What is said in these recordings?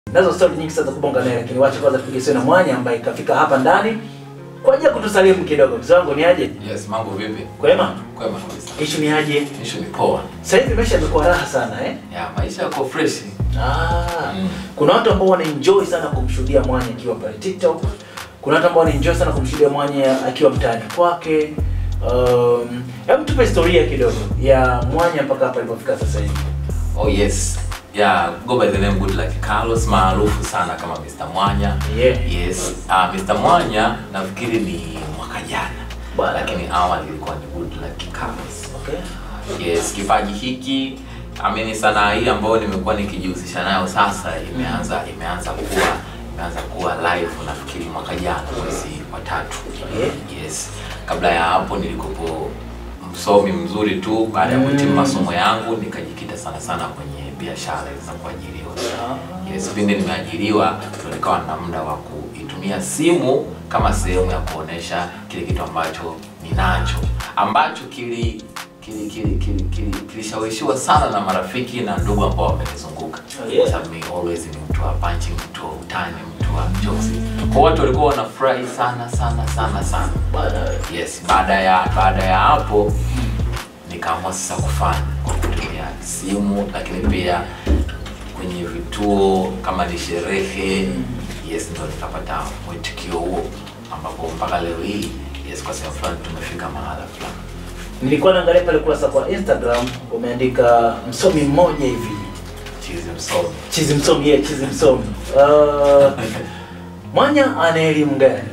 Nazo story nyingi sana za kubonga naye, lakini wacha kwanza tupige sio na mwanya ambaye kafika hapa ndani kwa ajili ya kutusalimu kidogo. Mzee wangu ni aje? Yes, mambo vipi? Kwema? Kwema kabisa. Kesho ni aje? Ishu ni poa. Sasa hivi maisha yamekuwa raha sana eh? Ya, maisha yako fresh. Ah, Mm. kuna watu ambao wanaenjoy sana kumshuhudia Mwanya akiwa pale TikTok. Kuna watu ambao wanaenjoy sana kumshuhudia Mwanya akiwa mtaani kwake. Um, hebu tupe historia kidogo ya Mwanya mpaka hapa alipofika sasa hivi. Oh yes. Yeah, go by the name Good Luck Carlos maarufu sana kama Mr. Mwanya. Yeah. Yes. Uh, Mr. Mwanya nafikiri ni mwaka jana. Bwana. Lakini awali ilikuwa ni Good Luck Carlos. Okay. Yes, kipaji hiki amini sanaa hii ambayo nimekuwa nikijihusisha nayo sasa imeanza imeanza kuwa imeanza kuwa live nafikiri mwaka jana mwezi wa tatu. Yeah. Yes. Kabla ya hapo nilikopo msomi mzuri tu baada ya kuhitimu Mm. masomo yangu nikajikita sana sana kwenye biashara za kuajiriwa. Ah. Yes, pindi nimeajiriwa ndo nikawa na muda wa kuitumia simu kama sehemu ya kuonesha kile kitu ambacho ninacho ambacho kili kili kili kili kili kilishawishiwa sana na marafiki na ndugu ambao wamenizunguka Oh, yeah. kwa sababu mimi always ni mtu wa punching, mtu wa utani, mtu wa jokes. Kwa watu walikuwa wanafurahi sana sana sana sana. Bwana. Yes, baada ya baada ya hapo nikaamua sasa kufanya kwa kutumia simu, lakini pia kwenye vituo kama ni sherehe. Yes, ndo nikapata mwitikio huo, ambapo mpaka leo hii yes, kwa sehemu fulani tumefika mahala fulani. Nilikuwa naangalia pale kurasa kwa Instagram umeandika msomi mmoja hivi. Chizi msomi Chizi msomi, yeah, chizi msomi. Uh, Mwanya ana elimu gani?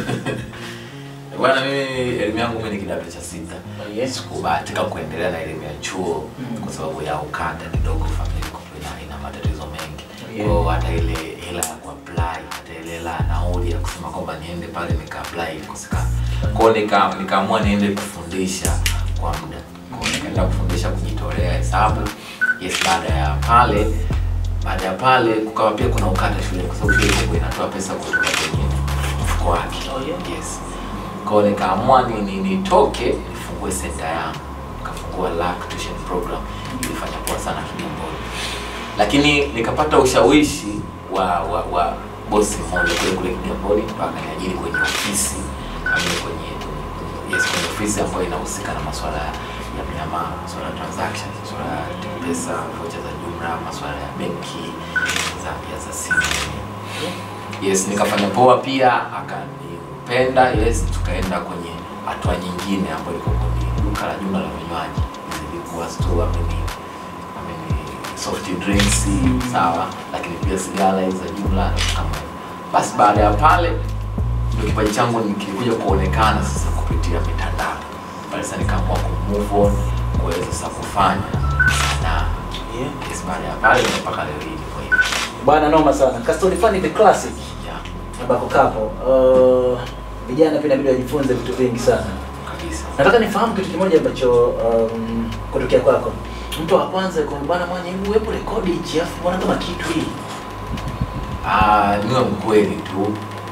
bwana, mimi elimu yangu mimi ni kidato cha sita. Oh, yes. Sikubahatika kuendelea na elimu ya chuo Mm. kwa sababu ya ukanda kidogo, familia iko ina, ina matatizo mengi Yeah. kwa hiyo hata ile hela ya kuapply hata ile hela ya nauli ya kusema kwamba niende pale nika apply ilikosekana. Kwa hiyo nika nikaamua niende kufundisha kwa muda, kwa hiyo nikaenda kufundisha kujitolea hesabu. Yes, baada ya pale baada ya pale kukawa pia kuna ukanda shule, kwa sababu shule ilikuwa inatoa pesa kutoka kwenye mfuko wake. Oh, yeah. Yes. Kwa hiyo nikaamua ni, ni, nitoke nifungue center yangu. Nikafungua Luck Tuition Program. Ilifanya poa sana Kigamboni. Lakini nikapata ushawishi wa wa, wa bosi mmoja kule kule Kigamboni mpaka niajiri kwenye ofisi kama kwenye yes kwenye ofisi ambayo inahusika na masuala ya ya miamala, masuala ya transaction, masuala ya pesa, vocha za jumla, masuala ya benki za ya za simu. Yes, nikafanya poa pia, akanipenda. Yes, tukaenda kwenye hatua nyingine ambayo ilikuwa ni duka la jumla la vinywaji, zilikuwa store ameni ameni soft drinks sawa, lakini pia sigara hizi za jumla na vitu kama hivyo. Basi baada ya pale ndio kipaji changu nikikuja kuonekana sasa kupitia mitandao. Pale sasa nikaamua ku move on kuweza sasa kufanya sanaa. Yeah. Yes, baada ya pale ndio mpaka leo hii niko hivi. Bwana noma sana. Kastori Funny the classic Yeah, ambako kapo. Uh, vijana pia inabidi wajifunze vitu vingi sana. kabisa. Nataka nifahamu kitu kimoja ambacho um, kutokea kwako. Mtu wa kwanza yuko bwana Mwanya, hebu hebu rekodi hichi afu bwana kama kitu hii. Ah, niwe mkweli tu,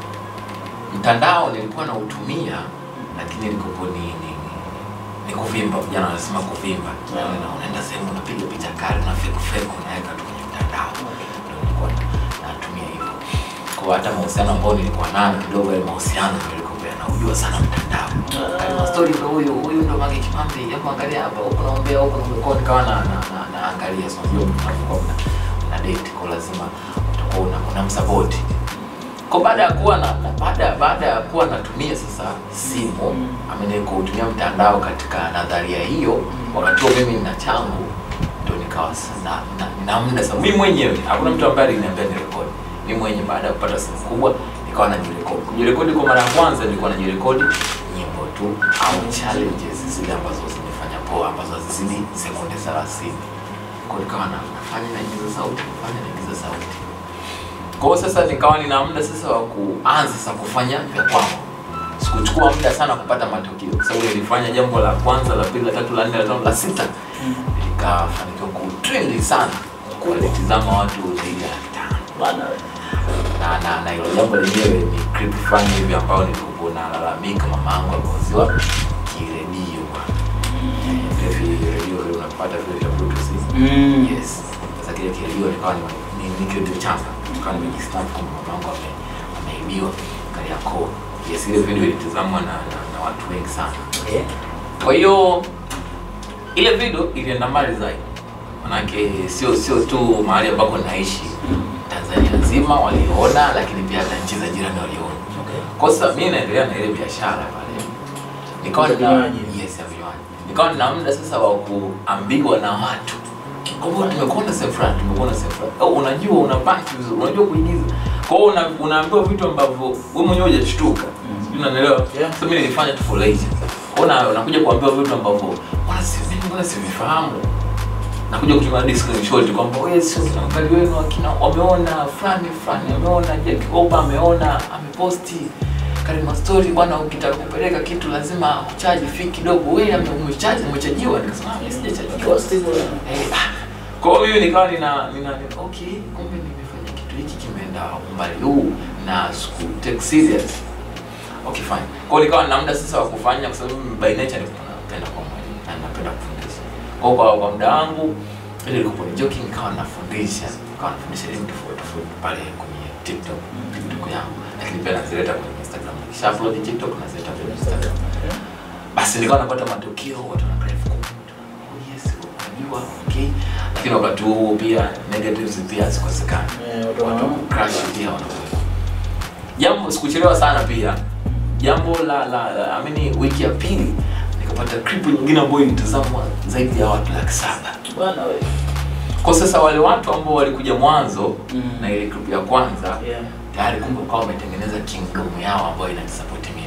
mtandao nilikuwa nautumia, lakini nilikuwa ni, ni, ni kuvimba. Vijana wanasema kuvimba, Yeah. Unaenda- unaenda sehemu unapiga picha kali na fake fake unaweka tu kwenye mtandao, ndio nilikuwa na- natumia hivyo. Kwa hata mahusiano ambayo nilikuwa nayo kidogo, yale mahusiano ndio nilikuwa naujua sana mtandao. Kama story ndio huyu huyu ndo Mange Kimambi, hebu angalia hapa, huko naombea huko naombea, nikawa na na na, naangalia sio ndio mnapokuwa mna, mna date kwa lazima utakuwa una, unamsupport kwa baada ya kuwa na, na baada baada ya kuwa natumia sasa simu Mm. amene kutumia mtandao katika nadharia hiyo, wakati huo mimi nina changu, ndio nikawa sasa na, na, na muda sasa mimi mwenyewe, hakuna mtu ambaye aliniambia ni rekodi. Mimi mwenyewe baada ya kupata simu kubwa nikawa najirekodi. Kujirekodi kwa mara ya kwanza nilikuwa najirekodi nyimbo tu au challenges zile ambazo zimefanya poa ambazo hazizidi sekunde 30. Kwa hiyo nikawa na- nafanya naigiza sauti, nafanya naigiza sauti. Kwa hiyo sasa nikawa nina muda sasa wa kuanza sasa kufanya vya kwangu. Sikuchukua muda sana kupata matokeo, kwa sababu nilifanya jambo la kwanza, la pili, la tatu, la nne, la tano, la sita, nikafanikiwa kutrendi sana, kuwatizama watu zaidi ya laki tano Bwana na na na hilo jambo lenyewe ni clip fulani hivi ambao nilikuwa nalalamika mama yangu ameuziwa kiredio bwana. Eh, vile vile redio vile unapata vile vya bluetooth. Mm. Yes. Sasa kile kiredio nikawa ni ni, ni kiredio changa. kama nimejisnap kwamba mamangu ame ameibiwa Kariakoo. Yes, ile video ilitazamwa na, na, na watu wengi sana. Okay. Kwa hiyo ile video ilienda mbali zaidi, manake sio sio tu mahali ambako naishi, Tanzania nzima waliona, lakini pia hata nchi za jirani waliona. Okay. Kwa sasa mimi naendelea na ile biashara pale, nikawa Ya nina vinywaji. yes ya vinywaji, nikawa nina muda sasa wa kuambiwa na watu kwamba tumekuona sehemu fulani, tumekuona sehemu fulani, au unajua unabaki vizuri, unajua kuigiza. Kwa hiyo una, unaambiwa vitu ambavyo wewe mwenyewe hujashtuka, sijui unanielewa? Yeah. Sasa mimi nilifanya tu for leisure. Kwa hiyo na- unakuja kuambiwa vitu ambavyo mbona si mimi mbona sivifahamu nakuja kuchukua hadi screenshot kwamba wewe sio kinaangalia wenu akina wameona fulani fulani ameona Jack Oba ameona ameposti Karima story bwana, ukitaka kupeleka kitu lazima uchaji fee kidogo. Wewe ame- umechaji umechajiwa? Nikasema "Ah, mimi sijachajiwa. Kwa Steve, Eh, ah. Kwa hiyo mimi nikawa nina nina okay, kumbe nimefanya kitu hiki kimeenda umbali huu na siku take serious. Okay fine. Kwa hiyo nikawa nina muda sasa wa kufanya kwa sababu mimi by nature nilikuwa napenda kwa mwalimu na napenda kufundisha. Kwa hiyo kwa, kwa muda wangu ile ilikuwa ni joking nikawa nafundisha. Nikawa nafundisha elimu tofauti tofauti pale kwenye TikTok, TikTok yangu. Lakini pia nazileta kwenye Instagram. Nikisha upload TikTok nazileta kwenye Instagram. Basi nikawa napata matokeo watu wana drive kwa oh yes, unajua okay. Lakini wakati huo pia negatives pia hazikosekani Eh, watu watu wana- crash pia wanakuwepo. Jambo sikuchelewa sana pia. Jambo la la, la I mean, wiki ya pili nikapata clip nyingine ambayo ilitazamwa zaidi ya watu laki saba. Bwana wewe. Kwa sasa wale watu ambao walikuja mwanzo Mm. na ile clip ya kwanza Yeah. tayari kumbe kwa wametengeneza kingdom yao ambayo inanisupport mimi.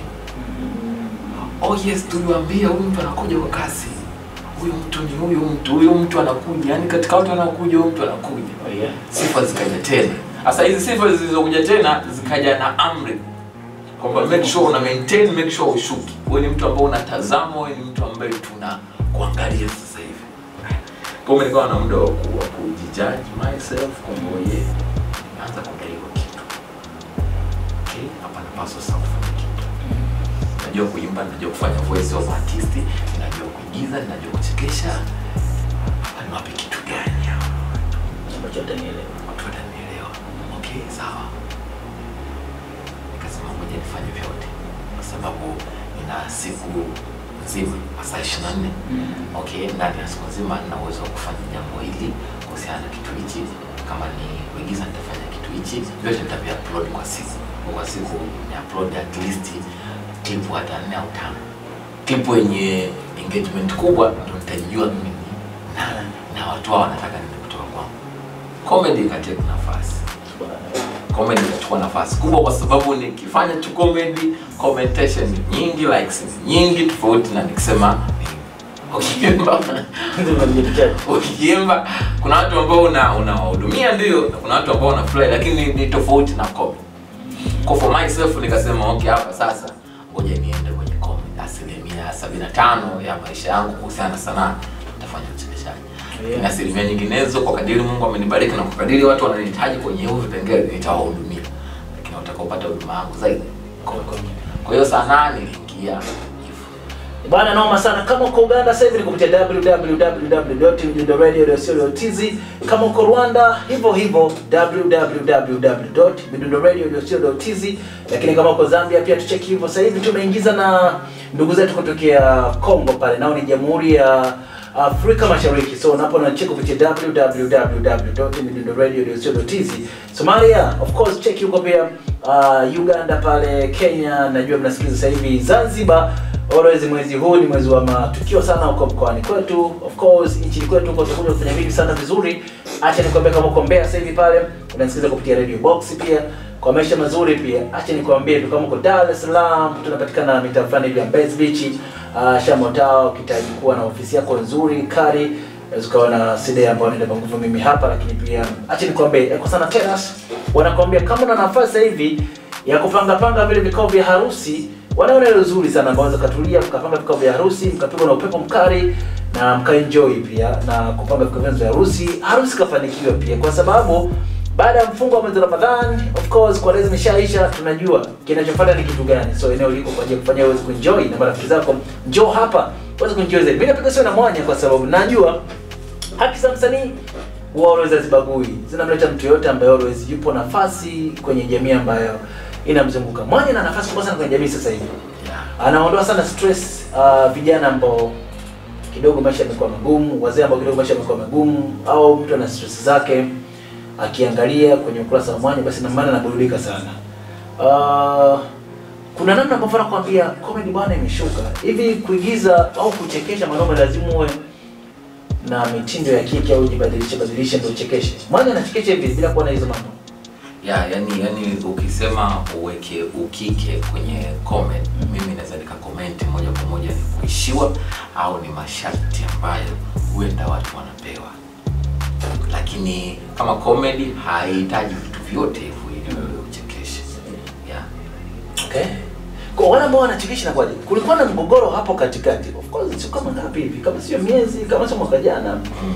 Oh yes, tuliwaambia huyu mtu anakuja kwa kasi. Huyu mtu ni huyu mtu, huyu mtu anakuja. Yaani katika watu wanaokuja huyu mtu anakuja Oh, yeah. sifa zikaja tena. Sasa hizi sifa zilizokuja tena zikaja na amri kwamba make sure una maintain, make sure ushuki. Wewe ni mtu ambaye unatazama, wewe ni mtu ambaye tuna kuangalia sasa hivi. Kwa hiyo nikawa na muda wa ku- wa kujijudge myself kwamba ye nimeanza kudaiwa kitu. Okay, hapa napaswa sasa kufanya kitu. Najua kuimba, najua kufanya voice of artist, najua kuigiza, najua kuchekesha. Hapa ni wapi kitu gani hapa? Ambacho atanielewa. watu watanielewa. Okay, sawa. Nikasema ngoja nifanye vyote, kwa sababu nina siku nzima, masaa ishirini na nne. Okay, ndani ya siku nzima nina uwezo wa kufanya jambo hili kuhusiana na kitu hichi. Kama ni kuigiza, nitafanya kitu hichi, vyote nitavia upload kwa siku. Kwa siku ni upload at least clip hata nne au tano. Clip yenye engagement kubwa ndio nitajijua mimi ni nani na watu hao wanataka nini kutoka kwangu comedy ikateka nafasi comedy ikachukua nafasi kubwa kwa sababu nikifanya tu comedy commentation ni nyingi likes ni nyingi tofauti na nikisema ukiimba Ndio unajitetea. ukiimba kuna watu ambao una unawahudumia ndio na kuna watu ambao wanafurahi lakini ni, ni tofauti na comedy kwa for myself nikasema okay hapa sasa ngoja niende kwenye comedy asilimia sabini na tano ya maisha yangu kuhusiana na sanaa nitafanya uchekeshaji Yeah. na asilimia nyinginezo kwa kadiri Mungu amenibariki na kwa kadiri watu wananihitaji kwenye hivyo vipengele nitawahudumia, lakini watakaopata huduma yangu zaidi. Kwa hiyo sanaa niliingia hivyo. Bwana noma sana. Kama uko Uganda sasa hivi ni kupitia www.midundoradio.co.tz. Kama uko Rwanda hivyo hivyo www.midundoradio.co.tz. Lakini kama uko Zambia pia tucheki hivyo. Sasa hivi tumeingiza na ndugu zetu kutokea Kongo pale, nao ni Jamhuri ya Afrika Mashariki. So unapo na check kupitia www.midundoradio.co.tz. Somalia of course check huko pia uh, Uganda pale, Kenya najua mnasikiliza sasa hivi Zanzibar Always mwezi huu ni mwezi wa matukio sana huko mkoani kwetu. Of course nchini kwetu huko tutakuja kufanya vitu sana vizuri. Acha nikwambie kama uko Mbeya sasa hivi pale unanisikiliza kupitia Radio Box pia kwa maisha mazuri pia. Acha nikwambie tu kama uko Dar es Salaam tunapatikana mitaa fulani hivi ya Mbezi Beach, uh, Shamotao ukihitaji kuwa na ofisi yako nzuri kari unaweza ukawa na CD ambayo naenda kwa nguvu mimi hapa, lakini pia acha nikwambie Eko Sana Terrace wanakwambia kama una nafasi sasa hivi ya kupanga panga vile vikao vya harusi wanaona ile uzuri sana ambao unaweza katulia mkapanga vikao vya harusi mkapigwa na upepo mkali na mkaenjoy pia na kupanga vikao vyenu vya harusi harusi kafanikiwa pia kwa sababu baada ya mfungo wa mwezi wa Ramadhan of course kwa leo imeshaisha tunajua kinachofuata ni kitu gani so eneo liko kwa ajili ya kufanya uweze kuenjoy na marafiki zako njoo hapa uweze kuenjoy zaidi mimi napiga sio na mwanya kwa sababu najua haki za msanii huwa always hazibagui, zinamleta mtu yoyote ambaye always yupo nafasi kwenye jamii ambayo inamzunguka. Mwanya na nafasi kubwa sana kwenye jamii sasa hivi, Yeah. anaondoa sana stress uh, vijana ambao kidogo maisha yamekuwa magumu, wazee ambao kidogo maisha yamekuwa magumu, au mtu ana stress zake, akiangalia kwenye ukurasa wa Mwanya basi na maana anaburudika sana. Uh, kuna namna ambavyo nakwambia comedy bwana imeshuka hivi, kuigiza au kuchekesha mwanaume lazima uwe na mitindo ya kike au jibadilishe badilishe ndio uchekeshe. Mwanya anachekesha hivi bila kuwa na hizo mambo. ya yani yani ukisema uweke ukike kwenye comment mimi naweza nikakomenti moja kwa moja ni kuishiwa au ni masharti ambayo huenda watu wanapewa lakini kama comedy haihitaji vitu vyote hivyo ili wewe uchekeshe yeah. Okay. Kwa wale ambao wanachekesha na kwaje? Kulikuwa na mgogoro hapo katikati. Of course sio kama ngapi hivi, kama sio miezi, kama sio mwaka jana. mm.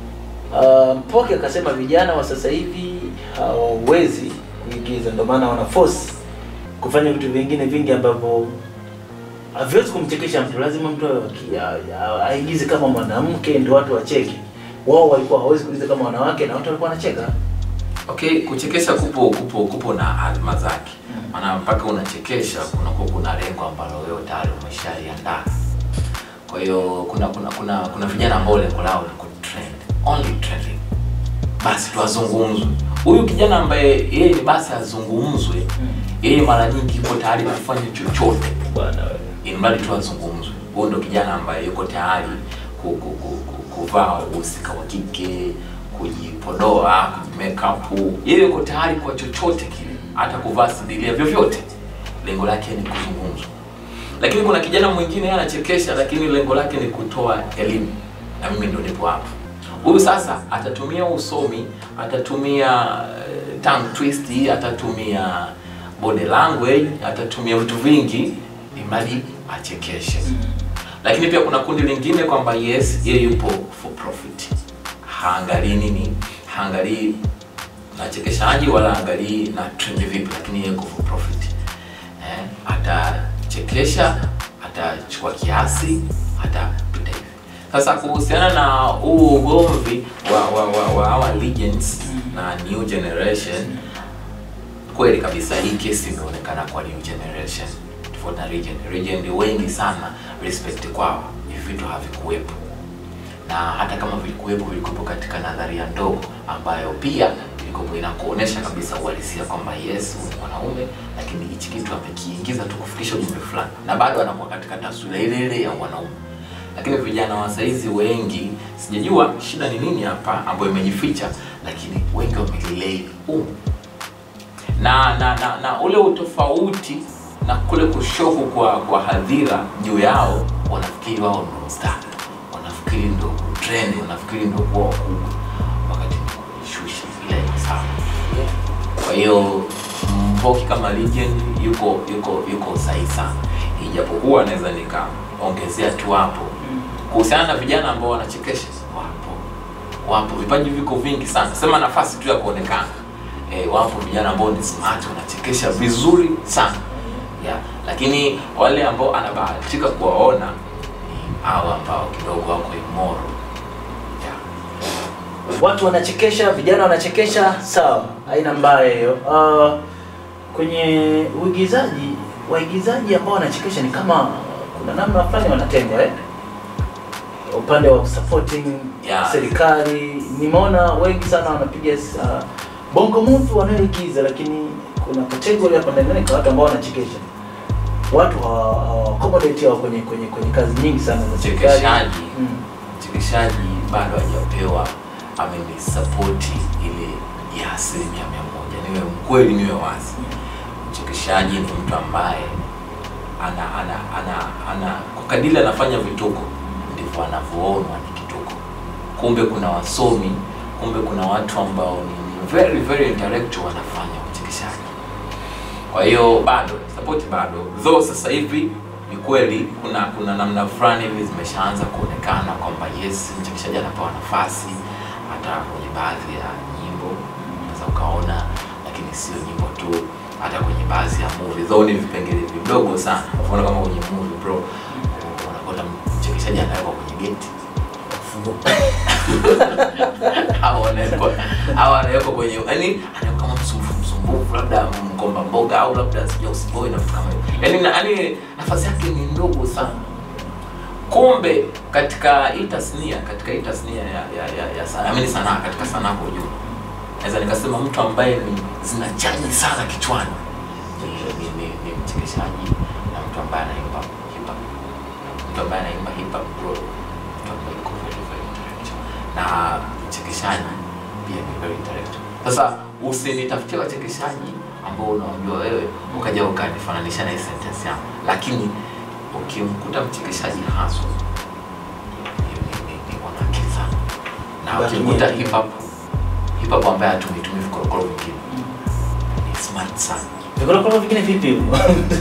Uh, Mpoke akasema vijana wa sasa hivi hawawezi kuigiza, ndio maana wana force kufanya vitu vingine vingi ambavyo haviwezi kumchekesha mtu. Lazima mtu awe waki- a- a- aigize kama mwanamke ndio watu wacheke. Wao walikuwa hawawezi kuigiza kama wanawake na watu walikuwa wanacheka. Okay, kuchekesha kupo kupo kupo na alma zake. Maana mpaka unachekesha kunakuwa kuna lengo ambalo wewe tayari umeshaliandaa. Kwa hiyo kuna kuna kuna kuna vijana ambao lengo lao ni kutrend, only trending. Basi tu azungumzwe. Huyu kijana ambaye yeye ni basi azungumzwe, yeye mara nyingi yuko tayari kufanya chochote Bwana wewe. ili mradi tu azungumzwe. Huyo ndo kijana ambaye yuko tayari ku, ku, ku, ku, kuvaa uhusika wa kike, kujipodoa, kujimake up. Yeye yuko tayari kwa chochote kile, hata kuvaa sidilia, vyovyote. Lengo lake ni kuzungumzwa. Lakini kuna kijana mwingine yeye anachekesha, lakini lengo lake ni kutoa elimu, na mimi ndo nipo hapa. Huyu sasa atatumia usomi, atatumia uh, tongue twist, atatumia body language, atatumia vitu vingi imradi achekeshe. Lakini pia kuna kundi lingine kwamba yes, yeye yupo for profit, haangalii nini, haangalii nachekeshaji wala haangalii na trend vipi, lakini yeye yuko for profit eh, atachekesha, atachukua kiasi, atapita hivi. Sasa kuhusiana na huu ugomvi wa wa, wa, wa our legends na new generation, kweli kabisa hii kesi imeonekana kwa new generation tofauti na legend. Legend wengi sana respect kwao, hivi vitu havikuwepo na hata kama vilikuwepo vilikuwepo katika nadharia ndogo ambayo pia ilikuwepo inakuonesha kabisa uhalisia kwamba yes huyu ni mwanaume lakini hichi kitu amekiingiza tu kufikisha ujumbe fulani na bado anakuwa katika taswira ile ile ya wanaume lakini vijana wa saizi wengi sijajua shida ni nini hapa ambayo imejificha lakini wengi wamelilei umu na na, na na ule utofauti na kule kushoku kwa kwa hadhira juu yao wanafikiri wao ndo star wanafikiri ndo trend wanafikiri ndo kuwa wakubwa wakati ni kuishusha ile ni sawa kwa hiyo mpoki kama legend yuko yuko yuko sahihi sana ijapokuwa naweza nikaongezea tu hapo kuhusiana na vijana ambao wanachekesha wapo wapo vipaji viko vingi sana sema nafasi tu ya kuonekana e, wapo vijana ambao ni smart wanachekesha vizuri sana yeah. lakini wale ambao anabahatika kuwaona ni hao ambao kidogo wako imoro yeah. watu wanachekesha, vijana wanachekesha, sawa, haina mbaya hiyo. Uh, kwenye uigizaji, waigizaji ambao wanachekesha ni kama kuna namna fulani wanatengwa eh? upande wa supporting Yeah. serikali. Nimeona wengi sana wanapiga uh, bongo movie wanaoigiza, lakini kuna category hapa ndani kwa watu ambao wanachekesha. Watu hawa hawa accommodate hao kwenye kwenye kwenye kazi nyingi sana za serikali. Mchekeshaji. Mm. mchekeshaji bado hajapewa amenisapoti ile ya asilimia mia moja niwe mkweli niwe wazi mchekeshaji ni mtu ambaye ana ana ana ana kwa kadili anafanya vituko ndivyo anavyoonwa ni kituko kumbe kuna wasomi kumbe kuna watu ambao ni very very intellectual wanafanya uchekeshaji kwa hiyo bado support bado though sasa hivi ni kweli kuna kuna namna fulani hivi zimeshaanza kuonekana kwamba yes mchekeshaji anapewa nafasi hata kwenye baadhi ya nyimbo unaweza ukaona lakini sio nyimbo tu hata kwenye baadhi ya movie though ni vipengele vidogo sana unaona kama kwenye movie bro unakuta mchekeshaji anawekwa kwenye geti au anawekwa au anawekwa kwenye yani anawekwa kama msumbufu msumbufu labda mgomba mboga au labda sija usiboi na vitu kama hivyo yani na- yani nafasi yake ni ndogo sana kumbe katika hii tasnia katika hii tasnia ya ya ya, ya sanaa amini sanaa katika sanaa kwa ujumla naweza nikasema mtu ambaye ni zinachaji sana kichwani ni, ni, ni, ni mchekeshaji na mtu ambaye anaimba hip hop mtu ambaye anaimba hip hop bro mtu ambaye yuko very very intellectual na mchekeshaji pia ni very intellectual sasa usinitafutie wachekeshaji ambao unawajua wewe ukaja ukanifananisha na hii sentence yangu lakini ukimkuta mchekeshaji haswa ni- ni- ni- ni mwana akili sana na Basi ukimkuta ni- hip hop hip hop ambaye hatumitumii vikorokoro vingine ni smart sana vikorokoro vingine vipi hivyo?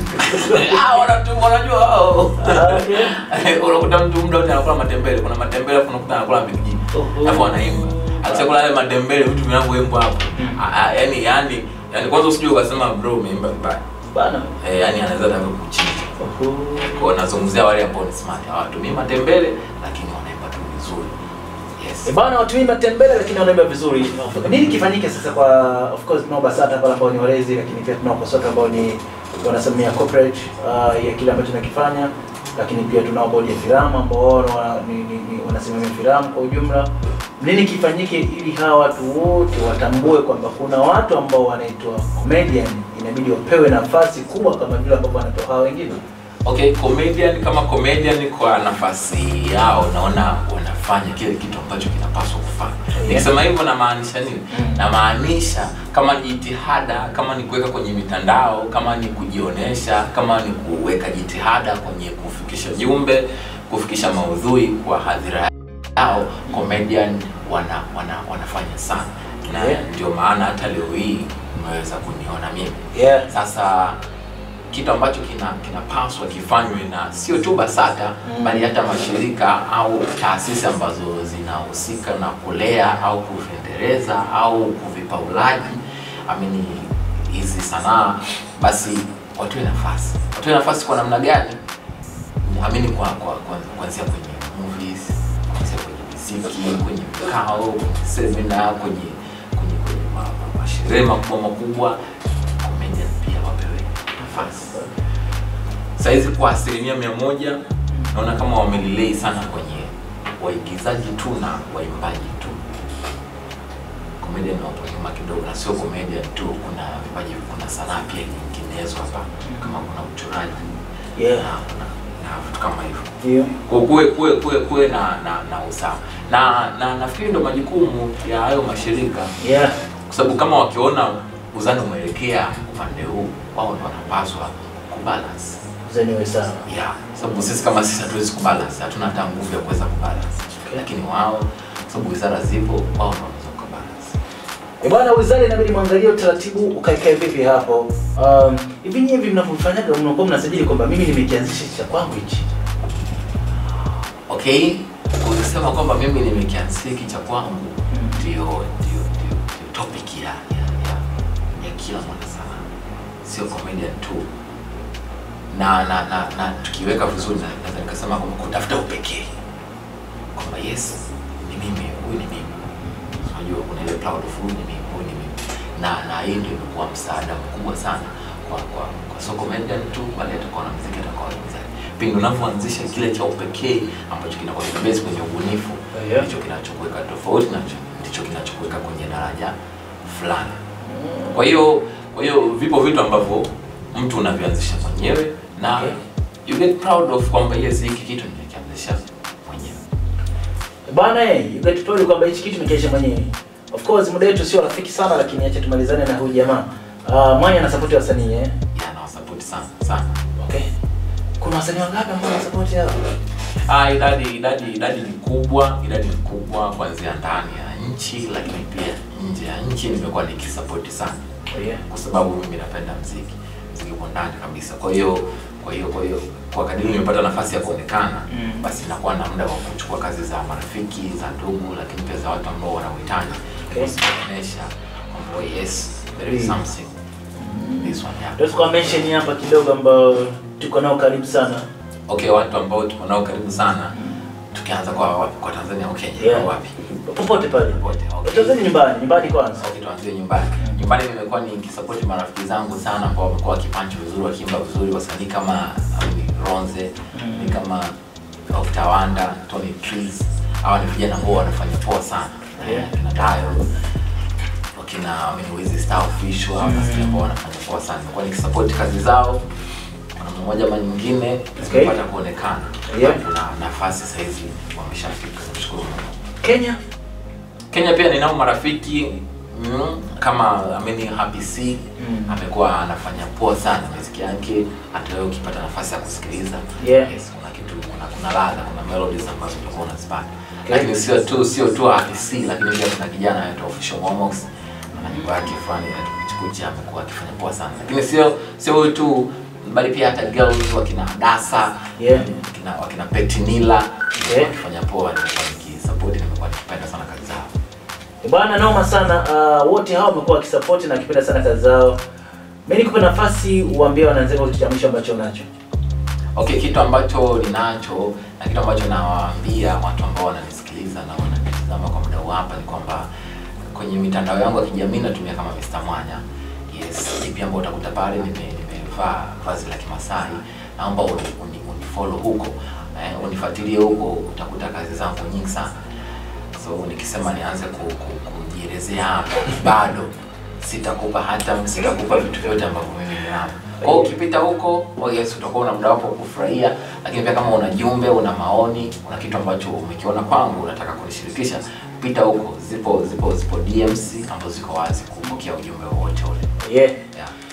Ah, wanatu- wanajua wao Ah, okay. unakuta mtu muda wote anakula matembele kuna matembele afu unakuta anakula mbigiji Oho. alafu anaimba akishakula yale matembele vitu vinavyoimbwa hapo Mm. Ah, ah, yani yani yani kwanza usijue ukasema bro umeimba vibaya Bana. eh, yani anaweza taka kuchinja Oho. kwa nazungumzia wale ambao ni smart hawatumii matembele lakini wanaimba tu vizuri yes E bana watumii matembele lakini wanaimba vizuri. Nini kifanyike sasa kwa of course tunao BASATA pale ambao ni walezi lakini pia tunao KOSOTA ambao ni wanasimamia corporate uh, ya kile ambacho tunakifanya lakini pia tunao bodi ya filamu ambao wao wana- ni- ni- ni- wanasimamia filamu kwa ujumla. Nini kifanyike ili hawa watu wote watambue kwamba kuna watu ambao wanaitwa comedian inabidi wapewe nafasi kubwa kama vile ambavyo wanatoa hawa wengine. okay comedian kama comedian kwa nafasi yao naona wanafanya kile kitu ambacho kinapaswa kufanya Yeah. nikisema hivyo namaanisha nini Mm. namaanisha kama jitihada kama ni kuweka kwenye mitandao kama ni kujionyesha kama ni kuweka jitihada kwenye kufikisha jumbe kufikisha maudhui kwa hadhira yao comedian wana, wana, wanafanya sana na Yeah. ndio maana hata leo hii umeweza kuniona mimi Yeah. sasa kitu ambacho kina kinapaswa kifanywe na sio tu BASATA Mm. bali hata mashirika au taasisi ambazo zinahusika na kulea au kuendeleza au kuvipa ulaji amini hizi sanaa, basi watoe nafasi. Watoe nafasi kwa namna gani? Amini kwa kwa kwa- kuanzia kwenye movies, kuanzia kwenye muziki, kwenye vikao, kwenye semina, kwenye kwenye kwenye ma- ma- masherehe makubwa makubwa, comedian pia wapewe nafasi. Saizi kwa asilimia mia moja naona kama wamelilei sana kwenye waigizaji tu na waimbaji tu. Comedian wapo nyuma kidogo, na sio comedian tu, kuna vipaji, kuna sanaa pia nyinginezo hapa, kama kuna uchoraji Yeah. na, na, na vitu kama hivyo Ndio. kwa kuwe kuwe kuwe kuwe na na, na usawa na na nafikiri ndo majukumu ya hayo mashirika Yeah. kwa sababu kama wakiona uzani umeelekea upande huu wao ndo wanapaswa kubalance Zeni we sawa. yeah. sababu sisi kama sisi hatuwezi kubalance hatuna hata nguvu ya kuweza kubalance Okay. lakini wao kwa sababu wizara zipo wao ndo wanaweza kubalance E bwana, wizara inabidi mwangalie utaratibu ukaikae vipi hapo. Um, hivi nyinyi hivi mnavyofanyaga mnakuwa mnasajili kwamba mimi nimekianzisha cha kwangu hichi. okay kusema kwamba mimi nimekianzia hiki cha kwangu Mm. ndio ndio ndio ndio topic ya ya, ya, ya kila mwana sana sio comedian tu na na na, na tukiweka vizuri na- naweza nikasema kwamba kutafuta upekee kwamba yes ni mimi huyu ni mimi unajua kuna ile proud of huyu ni mimi huyu ni mimi na na hii ndio imekuwa msaada mkubwa sana kwa kwa kwa sio comedian tu bali hata kwa wanamuziki hata kwa waigizaji pindi unavyoanzisha kile cha upekee ambacho kinakuwa kimebase kwenye ubunifu Yeah. ndicho kinachokuweka tofauti na ndicho kinachokuweka kwenye daraja fulani kwa hiyo kwa hiyo vipo vitu ambavyo mtu unavianzisha mwenyewe na Okay. you get proud of kwamba yes hiki kitu nimekianzisha mwenyewe E bwana, eh, you get told kwamba hichi kitu nimekiaisha mwenyewe. Of course muda wetu sio rafiki sana, lakini acha tumalizane na huyu jamaa. Uh, Mwanya ana support wasanii eh. yeah, nawasapoti sana sana Okay. Kuna wasanii wangapi ambao wana support hao? Ah, idadi idadi idadi ni kubwa, idadi ni kubwa kuanzia ndani ya nchi, lakini pia nje ya nchi nimekuwa nikisapoti sana, Oh yeah. kwa sababu mimi napenda mziki, mziki uko ndani kabisa. Kwa hiyo kwa hiyo kwa hiyo kwa kadiri nimepata nafasi ya kuonekana Mm. basi nakuwa na muda wa kuchukua kazi za marafiki, za ndugu, lakini pia za watu ambao wana uhitaji Okay. kuonyesha kwamba yes there is Mm. something this one yeah. Ndio tukao mention hapa kidogo ambao tuko nao karibu sana. Okay, watu ambao tuko nao karibu sana tukianza kwa wapi? Kwa Tanzania au Kenya? Yeah. Kwa wapi? popote pale Popote, okay. tuanzeni nyumbani nyumbani kwanza Okay, tuanzie nyumbani. Nyumbani nimekuwa nikisupport marafiki zangu sana ambao wamekuwa wakipanchi vizuri, wakiimba vizuri, wasanii kama um, Ronze, Mm. ni kama Dr. Wanda, Tony Trees. Hawa ni vijana ambao wanafanya poa sana. Yeah. Eh, Kina Dayo, wakina Wizi Star Official, hawa Mm. wasanii ambao wanafanya poa sana. Nimekuwa nikisupport kazi zao. Kuna mmoja ama nyingine Okay. zimepata kuonekana. Yeah. Kuna nafasi sasa hizi wameshafika. Nashukuru Mungu. Kenya Kenya pia ninao marafiki mm, kama ameni Happy C Mm. amekuwa anafanya poa sana muziki yake, hata wewe ukipata nafasi ya kusikiliza Yeah. yes, kuna kitu kuna kuna ladha, kuna melodies ambazo utakuwa unazipata Okay. lakini sio tu sio tu Happy C, lakini pia kuna kijana anaitwa Official Momox na nyimbo yake fulani ya Chikuchi amekuwa akifanya poa sana, lakini sio sio huyu tu bali pia hata girls wakina Dasa Yeah. wakina wakina Petinila Yeah. wakifanya poa, nimekuwa nikisupport, nimekuwa nikipenda sana kazi zao. bwana noma sana uh, wote hao wamekuwa wakisupport na wakipenda sana kazi zao mimi nikupe nafasi uambie wananzengo kitu cha mwisho ambacho unacho Okay, kitu ambacho ninacho na kitu ambacho nawaambia watu ambao wananisikiliza na wananitazama kwa muda huu hapa ni kwamba kwenye mitandao yangu ya kijamii natumia kama Mr. Mwanya. Yes, ipi ambao utakuta pale nime- nimevaa vazi la Kimasai. Naomba uni, uni, unifollow huko. Eh, unifuatilie huko utakuta kazi zangu nyingi sana. So nikisema nianze ku, ku, kujielezea hapa bado sitakupa hata sitakupa vitu vyote ambavyo mimi ninavyo. Kwa hiyo ukipita huko, oh yes, utakuwa una muda wako wa kufurahia, lakini pia kama una jumbe, una maoni, una kitu ambacho umekiona kwangu unataka kunishirikisha, pita huko. Zipo zipo zipo DMs ambazo ziko wazi kupokea ujumbe wowote ule. yeah Yeah.